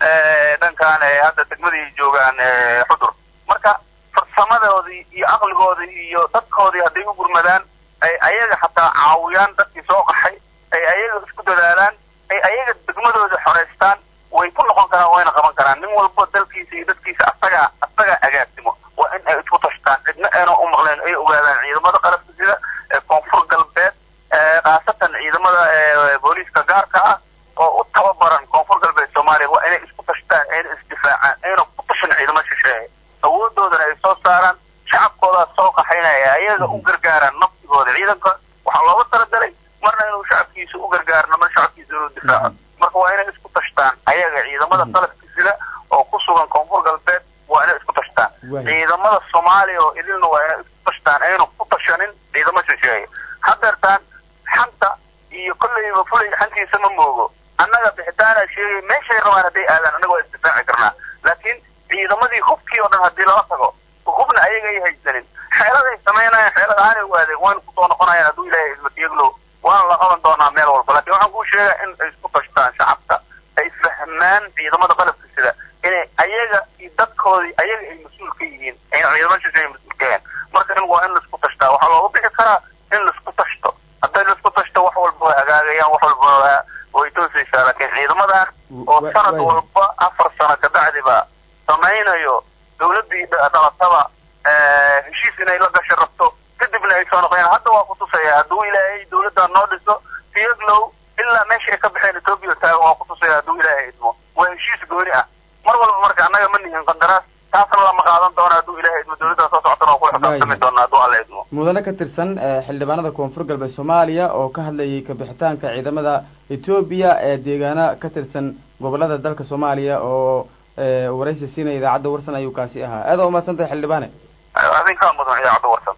Speaker 3: dhankan hadda degmadii joogaan xudur marka farsamadoodii iyo aqligoodii iyo dadkoodii hadday u gurmadaan ay ayaga xataa caawiyaan dadkii soo qaxay ay ayaga isku dadaalaan ay ayaga degmadooda xoreystaan way ku noqon karaan wayna qaban karaan nin walbo dalkiisa iyo dadkiisa asagaa asagaa agaasimo waa in ay isku tashtaan cidna ayna u maqleen ay ogaadaan ciidamada qalabka sida koonfur galbeed khaasatan ciidamada booliiska gaarka ah oo u tababaran koonfur galbeed soomaaliya waa inay isku tashtaan ayna isdifaacaan ayna ku tashan ciidamo shisheeye awoodoodana ay soo saaraan shacabkoodaa soo qaxaynaya ayaga u gargaaraan naftigooda ciidanka waxaa looga talagalay marna inuu shacabkiisa u gargaarno mar shacabkiisa inuu difaaco marka waa inay isku tashtaan ayaga ciidamada qalabka sida oo ku sugan koonfur galbeed waa inay isku tashtaan ciidamada soomaaliya oo idilna waa inay isku tashtaan aynu ku tashanin ciidamo shisheeye hadeertaan xanta iyo kolleyba fulay xantiisa ma moogo annaga bixitaana sheegay meeshay rabaan hadday aadaan annaga waa isdifaaci karnaa laakiin ciidamadii hubkii oo dhan haddii lala tago hubna ayaga ay haysanin xeeladay samaynayaan xeelad aanay u aadeen waynu kusoo noqonayaan hadduu ilaahay ismatiyaglow waana la qaban doonaa meel walba laakiin waxaan kuu sheegaa in ay isku tashtaan shacabka ay fahmaan ciidamada qalabka sida inay ayaga iyo dadkoodii ayaga ay mas-uul ka yihiin ayna ciidamo shisheeye mas-uul ka yahin marka in waa in laisku tashtaa waxaa loogu bixi karaa in laisku tashto hadday laisku tashto wax walba way hagaagayaan wax walba way toosaysaa laakiin ciidamadan oo sanad walba afar sano kabacdiba samaynayo dawladdii dhalataba heshiis inay la gasho rabto kadibna ay soo noqdeen hadda waa kutusaya hadduu ilaahay dawladda noo dhiso tiyaglow ilaa meesha ay ka baxeen etoobiya taagan waa kutusaya hadduu ilaahay idmo waa heshiis gooni ah mar walba marka annaga ma nihin qandaraas taasna lama qaadan doono hadduu ilaahay idmo dawladda soo socotana waa kula xisaabtami doona hadduu alla idmo
Speaker 1: mudane ka tirsan xildhibaanada koonfur galbeed soomaaliya oo ka hadlayay kabixitaanka ciidamada etoobiya ee deegaana ka tirsan gobolada dalka soomaaliya oo waraysi siinaya idaacadda warsan ayuu kaasi ahaa aada umaadsantay xildhibaane
Speaker 3: adinkaa mudan idaacadda warsan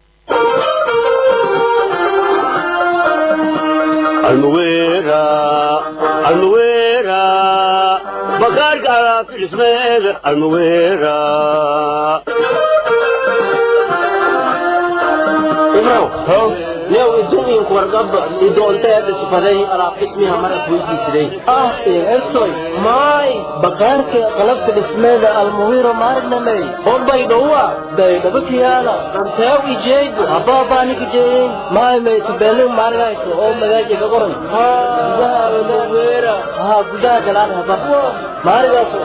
Speaker 12: almuwera almuwera bakaarka alaabtismeeda almuwera
Speaker 13: ibrow yow idumiinku wargaba idoonteeda sifaday alaab dhismiha mara weydiisiday ah ertoy maay bakaarka qalabka dhismeeda almuwiro maarnamey horbay dhowa daydhaba kiyaala anteew ijeegu habaabaanikijeeyin maay maytubelin maargayso oo magaaji ka qoran gudaha almuwira haa gudaha galaan haba maarigaaso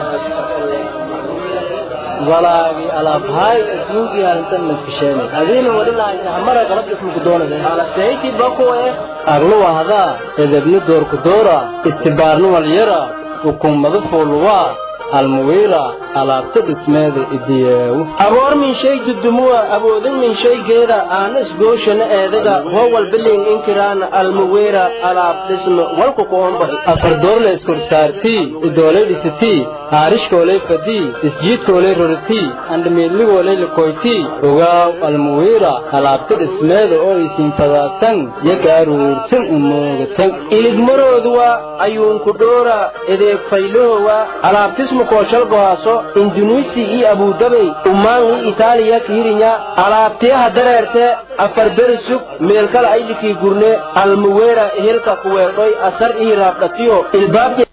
Speaker 13: walaagi alaabhay asmuugi arintan maskisheenay adiina wadhilaaysa hamara qalab ismuku doonade alasayti bakuwe aglu wahdaa edebni doorku doora istibaarni walyara hukuumadu fuuluwaa almuwiira alaabta dhismeeda idiyeewu aboor min shay dudumuwa awoodin min shaygeeda aana isgooshana eedaga howal bilin inkiraana almuwiira alaab dhisme walku kuombax afardoorle iskorsaartii idoolay dhisitii haarishkoolay fadii isjiidkoolay roritii andhamiidligoolay likoytii ogaaw almuwiira alaabta dhismeeda oo isiin fadaadsan yagaaruursan umoogatan iligmarooduwa ayuunku dhoora edeeg faylohowa alaabtismu caalamkoo shalgohaaso indunuisi iyo abudabey umaan iyo itaaliya kiirinya alaabtiyaha dareerte afar beri sug meelkala aylikii gurne almuweera hilka kuweerdhoy asar iyo raabdhatiyo ilbaabki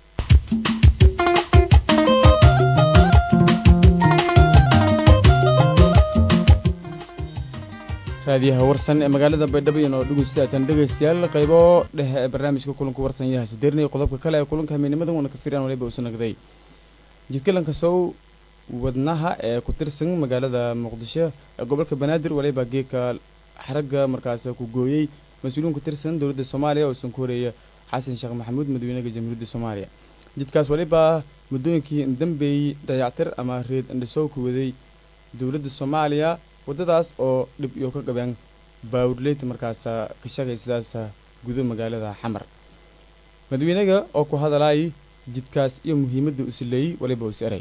Speaker 1: raadiyaha warsan ee magaalada baydhabo inoo dhegeystaatan dhegeystayaal qaybo dhexe ee barnaamijka kulanka warsan yaha sideernaya qodobka kale ee kulanka hameenimadan uuna ka firaan waliba usu nagday jidkalanka sow wadnaha ee ku tirsan magaalada muqdisho ee gobolka banaadir waliba geedka xaragga markaas ku gooyey mas-uuliyiin ku tirsan dowladda soomaaliya oo isan ku horeeya xasan sheekh maxamuud madaxweynaha jamhuuriyadda soomaaliya jidkaas waliba muddooyinkii dambeeyey dayactir ama reed indhisow ku waday dowladda soomaaliya waddadaas oo dhib iyo ka qabeen baawurleyta markaasa ka shagay sidaas gudo magaalada xamar madaxweynaga oo ku hadalaayay jidkaas iyo muhiimadda u sileeyey waliba us eray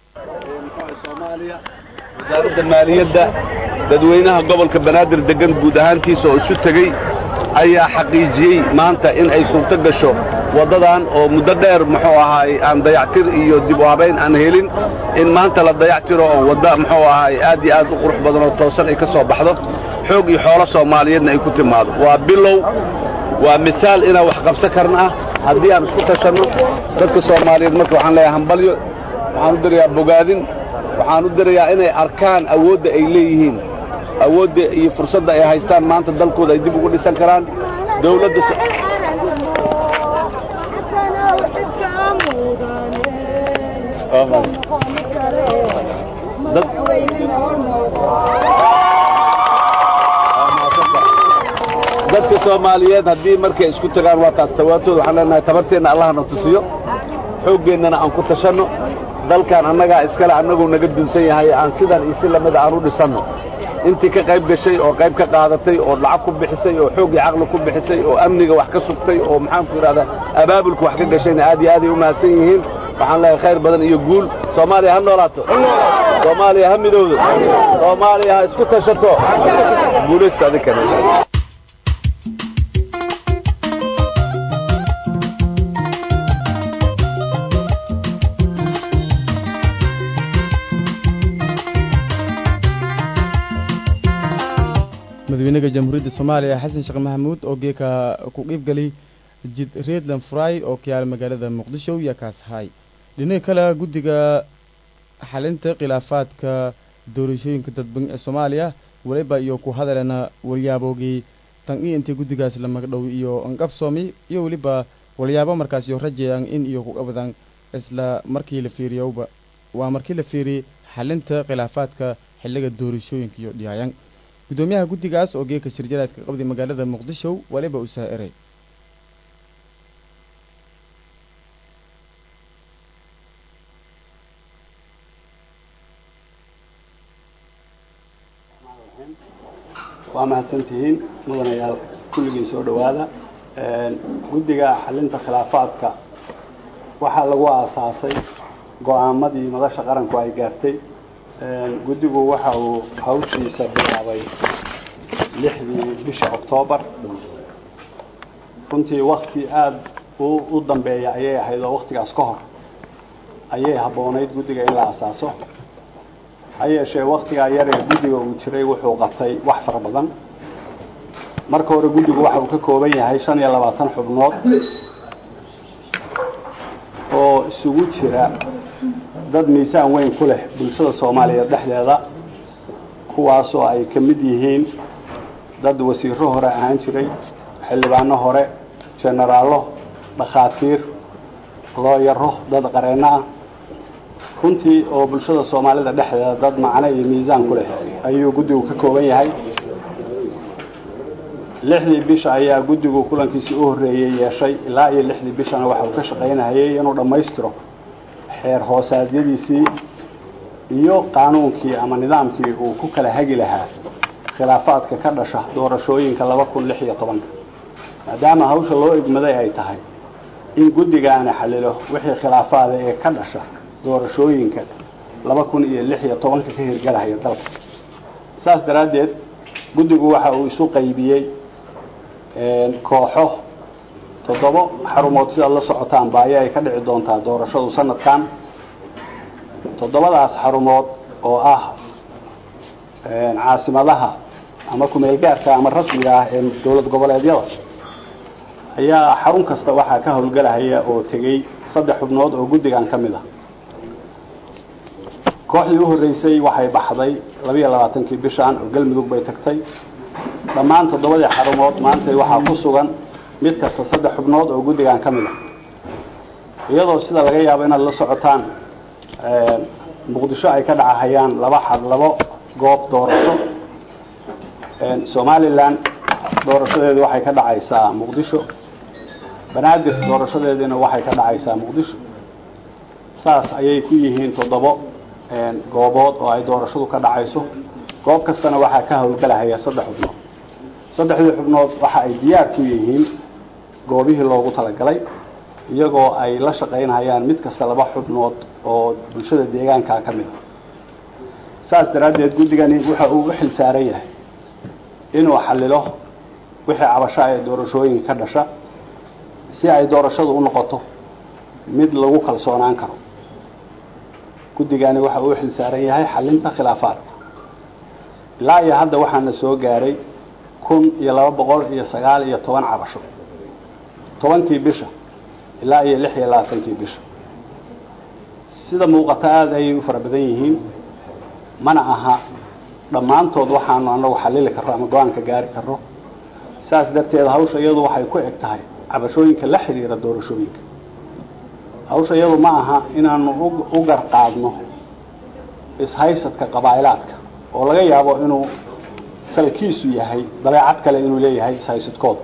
Speaker 14: wasaaradda maaliyadda dadweynaha gobolka banaadir deggan guud ahaantiisa oo isu tegey ayaa xaqiijiyey maanta in ay suurto gasho waddadan oo muddo dheer muxuu ahaay aan dayactir iyo dib u habayn aan helin in maanta la dayactiro oo wadda muxuu ahaay aad iyo aad u qurux badan oo toosan ay ka soo baxdo xoog iyo xoolo soomaaliyeedna ay ku timaado waa bilow waa misaal inaan wax qabsan karna ah haddii aan isku tashanno dadka soomaaliyeed marka waxaan leeyahay hambalyo waxaan u dirayaa bogaadin waxaan u dirayaa inay arkaan awoodda ay leeyihiin awoodda iyo fursadda ay haystaan maanta dalkooda ay dib ugu dhisan karaan dawladda dadka soomaaliyeed haddii markay isku tagaan waa taagtawaatooda waxaan leenahay tabarteenna allahna tusiyo xooggeennana aan ku tashanno dalkan annagaa iskale annaguu naga dunsan yahay aan sidan iyo si lamida aan u dhisanno intii ka qayb gashay oo qayb ka qaadatay oo lacag ku bixisay oo xoog iyo caqli ku bixisay oo amniga wax ka sugtay oo maxaanku idhahdaa abaabulka wax ka gashayna aad iyo aaday u mahadsan yihiin waxaan leeyahay khayr badan iyo guul soomaaliya ha noolaato soomaaliya ha midowdo soomaaliya ha isku tashato guulaysta adinkana
Speaker 1: madaxweynaha jamhuuriyadda soomaaliya xasan sheekh maxamuud oo geeka ku qiibgalay jid reedland fry oo ka yaala magaalada muqdisho iyo kaashaay dhinaca kale guddiga xalinta khilaafaadka doorashooyinka dadban ee soomaaliya waliba iyo ku hadaleena walyaabogii tan iyo intii guddigaas la magdhow iyo anqabsoomi iyo weliba walyaabo markaas iyo rajayaan in iyo ku qabadaan isla markii la fiiriyowba waa markii la fiiriyey xalinta khilaafaadka xilliga doorashooyinka iyo dhiyaayan guddoomiyaha guddigaas oo geeka shirjaraadka qabday magaalada muqdisho waliba u saa'iray
Speaker 15: waa mahadsantihiin mudanayaal kulligiin soo dhowaada guddiga xalinta khilaafaadka waxaa lagu aasaasay go-aamadii madasha qaranku ay gaartay guddigu waxa uu hawshiisa bilaabay lixdii bisha oktoobar runtii wakti aada u dambeeya ayay ahayd oo waktigaas ka hor ayay habboonayd guddiga in la asaaso ha yeeshee waktigaa yar ee guddiga uu jiray wuxuu qabtay wax fara badan marka hore guddigu waxa uu ka kooban yahay shan iyo labaatan xubnood oo isugu jira dad miisaan weyn ku leh bulshada soomaaliyeed dhexdeeda kuwaasoo ay ka mid yihiin dad wasiiro hore ahaan jiray xildhibaano hore jenaraallo dhakhaatiir looyaro dad qareenno ah runtii oo bulshada soomaalida dhexdeeda dad macno iyo miisaan ku leh ayuu guddigu ka kooban yahay lixdii bisha ayaa guddigu kulankiisii u horreeyey yeeshay ilaa iyo lixdii bishana waxa uu ka shaqaynahayay inuu dhammaystiro xeer hoosaadyadiisii iyo qaanuunkii ama nidaamkii uu ku kala hagi lahaa khilaafaadka ka dhasha doorashooyinka laba kun lix iyo tobanka maadaama hawsha loo egmaday ay tahay in guddigaana xalilo wixii khilaafaada ee ka dhasha doorashooyinka laba kun iyo lix iyo tobanka ka hirgalahaya dalka saas daraaddeed guddigu waxa uu isu qaybiyey kooxo toddobo xarumood sidaad la socotaan baayo ay ka dhici doontaa doorashadu sanadkan toddobadaas xarumood oo ah caasimadaha ama kumeelgaarka ama rasmiga ah ee dowlad goboleedyada ayaa xarun kasta waxaa ka howlgelahaya oo tegey saddex xubnood oo guddigan ka mid ah kooxdii u horreysay waxay baxday labiiyo labaatankii bishan oo galmudug bay tagtay dhammaan toddobadii xarumood maanta waxaa ku sugan mid kasta saddex xubnood oo guddigan ka mid ah iyadoo sida laga yaabo inaad la socotaan muqdisho ay ka dhacahayaan laba xad labo goob doorasho somalilan doorashadeedu waxay ka dhacaysaa muqdisho banaadir doorashadeediina waxay ka dhacaysaa muqdisho saas ayay ku yihiin toddobo goobood oo ay doorashadu ka dhacayso goob kastana waxaa ka howlgelahaya saddex xubnood saddexdii xubnood waxa ay diyaar ku yihiin goobihii loogu talagalay iyagoo ay la shaqaynayaan mid kasta laba xubnood oo bulshada deegaankaa ka mid a saas daraaddeed guddigani waxa uu u xil saaran yahay inuu xallilo wixii cabasho ee doorashooyinka ka dhasha si ay doorashadu u noqoto mid lagu kalsoonaan karo guddigani waxa uu u xil saaran yahay xallinta khilaafaadka ilaa iyo hadda waxaana soo gaaray kun iyo laba boqol iyo sagaal iyo toban cabasho tobankii bisha ilaa iyo lix iyo labaatankii bisha sida muuqata aada ayay u fara badan yihiin mana aha dhammaantood waxaanu anagu xallili karro ama go-aanka gaari karro saas darteed hawsha iyadu waxay ku eg tahay cabashooyinka la xidhiira doorashooyinka hawsha iyadu ma aha inaanu u garqaadno ishaysadka qabaa'ilaadka oo laga yaabo inuu salkiisu yahay dabeecad kale inuu leeyahay ishaysadkooda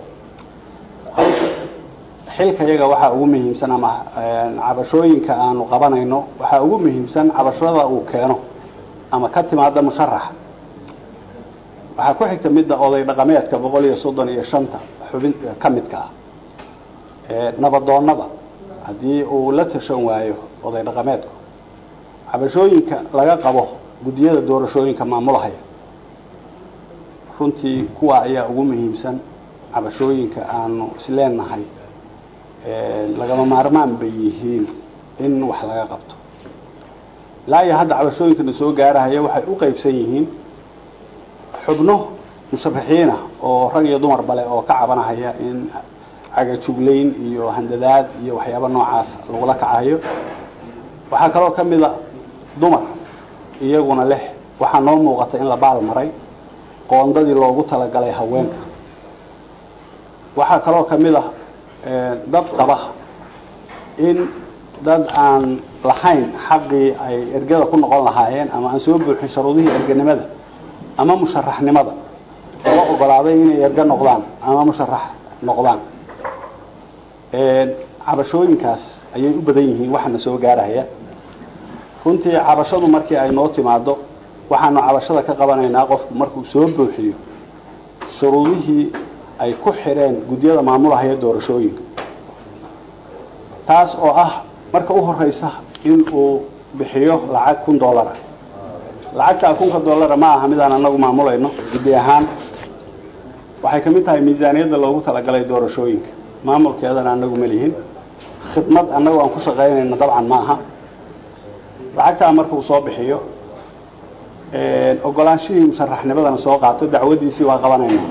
Speaker 15: xilka iyaga waxaa ugu muhiimsan ama cabashooyinka aanu qabanayno waxaa ugu muhiimsan cabashada uu keeno ama ka timaada musharaxa waxaa ku xigta midda oday dhaqameedka boqol iyo soddon iyo shanta xubin ka midka ah nabadoonnada haddii uu la tashan waayo oday dhaqameedku cabashooyinka laga qabo guddiyada doorashooyinka maamulahaya runtii kuwa ayaa ugu muhiimsan cabashooyinka aanu isleenahay lagama maarmaan bay yihiin in wax laga qabto ilaa iyo hadda cabashooyinkana soo gaarahaya waxay u qaybsan yihiin xubno musharaxiina oo rag iyo dumar bale oo ka cabanahaya in cagajuglayn iyo handadaad iyo waxyaaba noocaas lagula kacayo waxaa kaloo ka mid a dumar iyaguna leh waxaa noo muuqata in la baal maray qoondadii loogu talagalay haweenka waxaa kaloo ka mid ah dad qaba in dad aan lahayn xaqii ay ergada ku noqon lahaayeen ama aan soo buuxin sharuudihii erganimada ama musharaxnimada loo ogolaaday inay erga noqdaan ama musharax noqdaan cabashooyinkaas ayay u badan yihiin waxaana soo gaarahaya runtii cabashadu markii ay noo timaado waxaanu cabashada ka qabanaynaa qofku markuu soo buuxiyo shuruudihii ay ku xidheen guddiyada maamulahaya doorashooyinka taas oo ah marka u horeysa in uu bixiyo lacag kun dollara lacagtaa kunka dollara ma aha midaan anagu maamulayno guddi ahaan waxay kamid tahay miisaaniyadda loogu talagalay doorashooyinka maamulkeedana anagu ma lihin khidmad annagu aan ku shaqaynayno dabcan ma aha lacagtaa markuu soo bixiyo ogolaanshihii musharaxnimadana soo qaato dacwadiisii waa qabanaynaa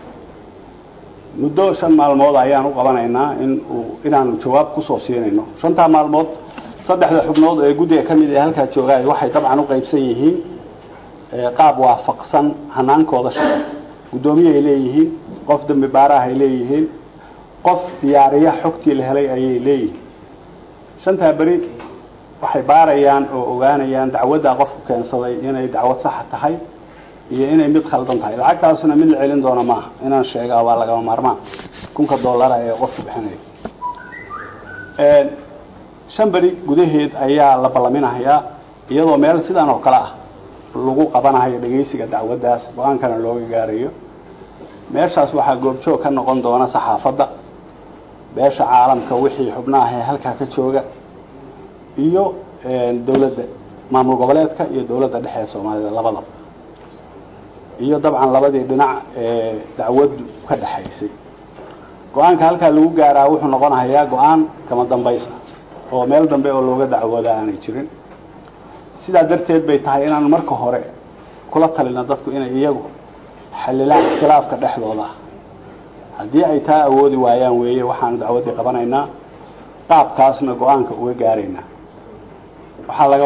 Speaker 15: muddo shan maalmood ayaan u qabanaynaa in uu inaanu jawaab kusoo siinayno shantaa maalmood saddexda xubnood ee guddiga ka mid ee halkaa joogaay waxay dabcan u qaybsan yihiin qaab waafaqsan hanaankooda shaqo guddoomiye ay leeyihiin qof dambi baaraah ay leeyihiin qof diyaariya xogtii la helay ayay leeyihiin shantaa beri waxay baarayaan oo ogaanayaan dacwaddaa qofku keensaday inay dacwad saxa tahay iyo inay mid khaldan tahay lacagtaasna mid la celin doona maaha inaan sheegaa waa lagama maarmaan kunka dollara ee qofku bixinayo shan beri gudaheed ayaa la ballaminahayaa iyadoo meel sidan oo kale ah lagu qabanahayo dhegaysiga dacwaddaas go-aankana looga gaarayo meeshaas waxaa goobjoog ka noqon doona saxaafadda beesha caalamka wixii xubnaah ee halkaa ka jooga iyo dawladda maamul goboleedka iyo dawladda dhexe ee soomaalida labadaba iyo dabcan labadii dhinac ee dacwaddu ka dhexaysay go-aanka halkaa lagu gaaraa wuxuu noqonahayaa go-aan kama dambaysa oo meel dambe oo looga dacwooda aanay jirin sidaa darteed bay tahay inaan marka hore kula talina dadku inay iyagu xalilaan ikhtilaafka dhexdooda haddii ay taa awoodi waayaan weeye waxaanu dacwaddii qabanaynaa qaabkaasna go-aanka uga gaaraynaa waxaa laga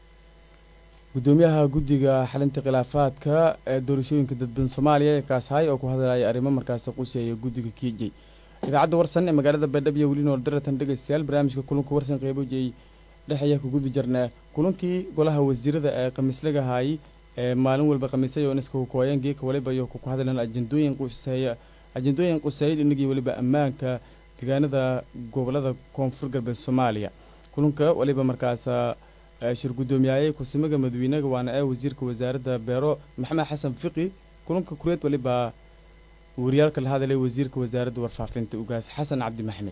Speaker 1: gudoomiyaha guddiga xalinta khilaafaadka ee doorashooyinka dadban soomaaliya ee kaashaay oo ku hadlaya arrimo markaasi quseeya guddiga kiijay idaacadda warsan ee magaalada baydhabo iyo weli nool daratan dhegaystayaal barnaamijka kulanka warsan qeybojay dhex ayaa ku gudi jirnaa kulankii golaha wasiirada ee khamiislagahaay ee maalin walba khamiisay oo iska kukooyeen geeka waliba iyo ku hadleen ajendooyin quseeya ajendooyin quseeya dhinagii weliba ammaanka deegaanada gobolada koonfur galbeed soomaaliya kulanka waliba markaasa shir guddoomiyaayey kusimaga madawiinaga waana ee wasiirka wasaaradda beero maxamed xasan fiqi kulanka kureed waliba wariyaalka la hadalay wasiirka wasaaradda warfaafinta ugaas xasan cabdi maxmed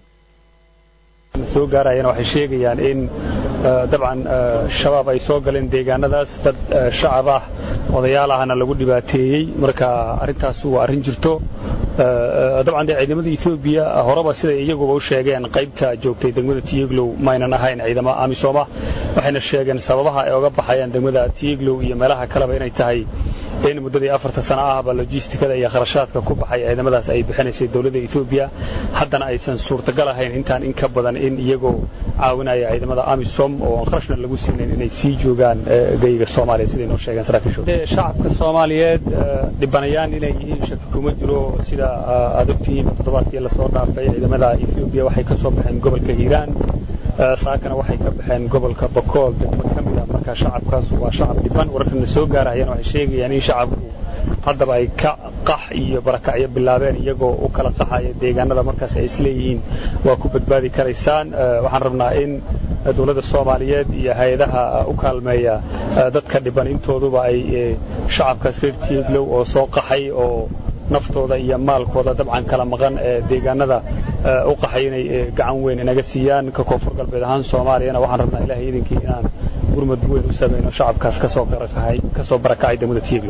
Speaker 7: soo gaarayana waxay sheegayaan in dabcan shabaab ay soo galeen deegaanadaas dad shacab ah odayaal ahna lagu dhibaateeyey marka arrintaas waa arrin jirto dabcan dee ciidamada etoobiya horeba siday iyaguba u sheegeen qaybta joogtay degmada tiyeglow maynan ahayn ciidamo amisooma waxayna sheegeen sababaha ay oga baxayaan degmada tiyeglow iyo meelaha kaleba inay tahay in muddadii afarta sano ahba logistikada iyo kharashaadka ku baxay ciidamadaas ay bixinaysay dowladda etoobiya haddana aysan suurtagal ahayn intaan in ka badan in iyagoo caawinaya ciidamada amisom oo aan kharashna lagu siinayn inay sii joogaan geyga soomaaliya siday noo sheegeen saraakiishu shacabka soomaaliyeed dhibanayaan inay yihiin shaki kuma jiro sida aad ogtihiin toddobaadkii lasoo dhaafay ciidamada etoobiya waxay ka soo baxeen gobolka hiiraan saakana waxay ka baxeen gobolka bakool degmo ka mid ah marka shacabkaas waa shacab dhiban wararkana soo gaarayana waxay sheegayaan in shacabku haddaba ay ka qax iyo barakacyo bilaabeen iyagoo u kala qaxaya deegaanada markaas ay isleeyihiin waa ku badbaadi karaysaan waxaan rabnaa in dowladda soomaaliyeed iyo hay-adaha u kaalmeeya dadka dhiban intooduba ay shacabkaas reer tieglow oo soo qaxay oo naftooda iyo maalkooda dabcan kala maqan ee deegaanada u qaxay inay gacan weyn inaga siiyaan ka koonfur galbeed ahaan soomaaliyana waxaan rabnaa ilaahay idinkii inaan gurmad weyn u samayno shacabkaas kasoo barakacay kasoo barakacay degmada tieglo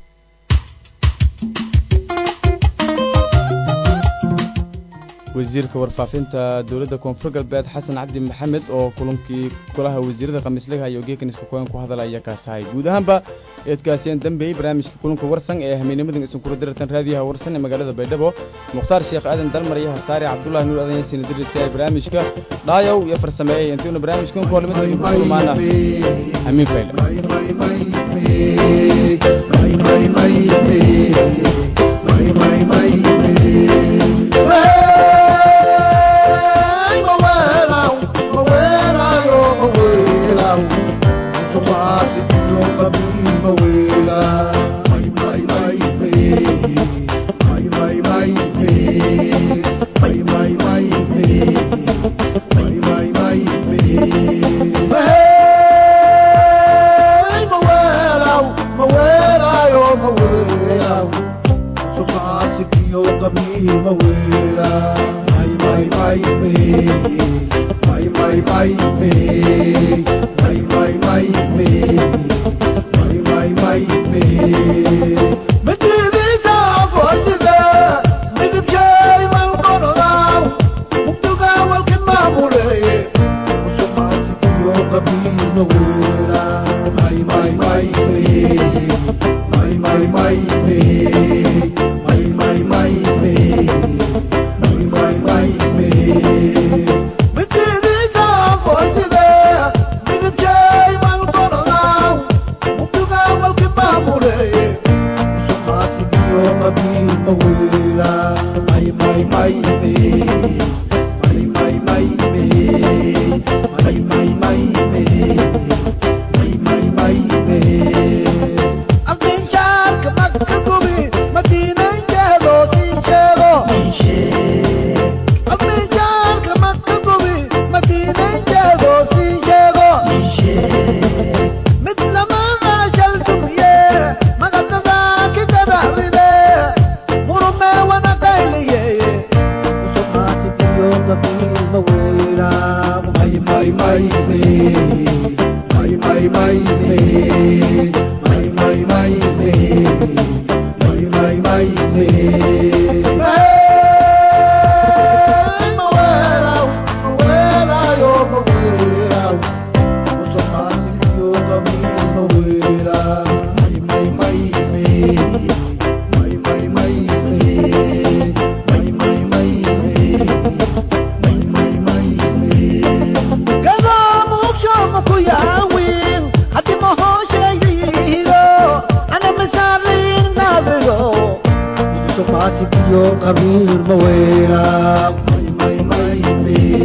Speaker 1: wasiirka warfaafinta dowladda koonfur galbeed xasan cabdi maxamed oo kulankii golaha wasiirada khamiislaga iyo geekan isku koyan ku hadalaya kaasahay guud ahaanba eedkaasiyaan dambeeyey barnaamijka kulanka warsan ee hameennimadan idinkula diratan raadiyaha warsan ee magaalada baydhabo mukhtaar sheekh aadan dalmar iyo hasaare cabdullahi nuur adan yasiina dirisa barnaamijka dhaayow iyo farsameeyey intiuna barnaamijkan ku horlimada idinku kulmaana hamiin fayle
Speaker 16: maatikiyo qabiil ma weyna may may may may